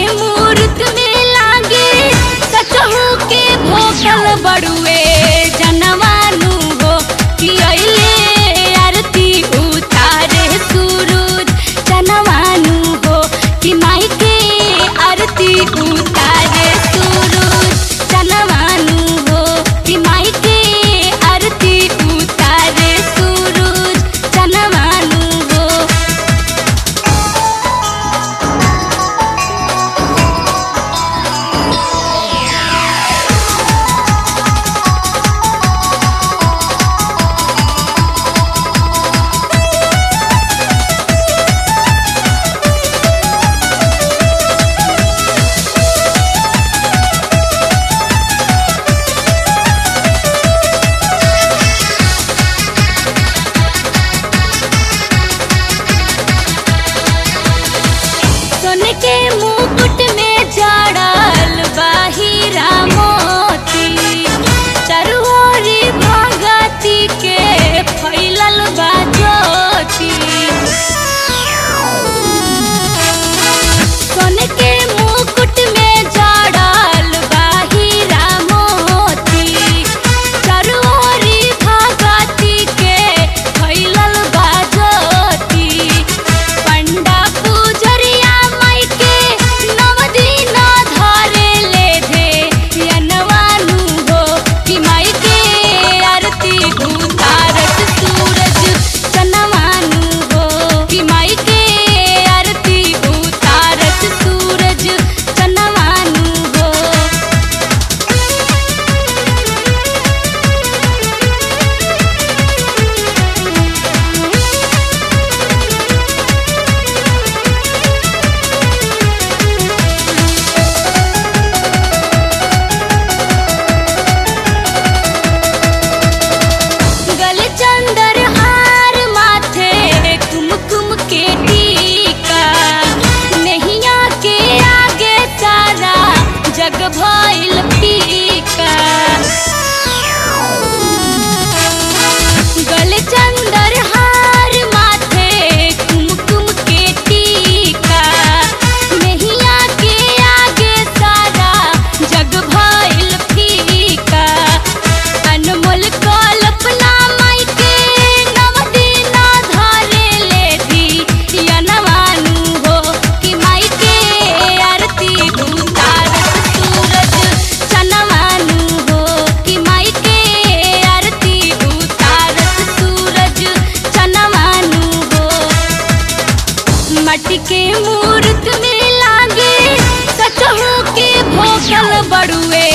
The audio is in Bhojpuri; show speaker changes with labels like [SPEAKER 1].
[SPEAKER 1] मूर्त में लागे सचहू के भोकल बड़ुए जनवानु हो कि अइले आरती उतारे सूरज जनवानु हो कि माई के आरती उतारे सूरज जनवानु हो कि माई के आरती उतारे सूरज जनवानु हो सोन के मुकुट में जड़ल बाहिरा मोती चरहोरी भगती के फैलल बा ज्योति सोन के मुकुट में जड़ल बाहिरा मोती चरहोरी भगती के फैलल बा ज्योति पंडा पूजरिया माई के नव दिन धरे ले धे यनवानु हो कि माई के आरती उतारत सूरज चनवानु हो कि माई के आरती उतारत सूरज चनवानु हो गल चंदर हार माथे कुमकुम के टीका नैया के आगे सारा जग भइल फीका गल चंदर हार माथे कुमकुम के टीका नैया के आगे सारा जग भइल फीका अनमोल कल्पना माई के नव दिन धरे ले दी यनवानु हो कि माई के आरती उतारत सूरज चनवानु हो कि माई के आरती उतारत सूरज चनवानु हो मट्टी के मूर्त में लागे सचहू के भोकल बड़ुए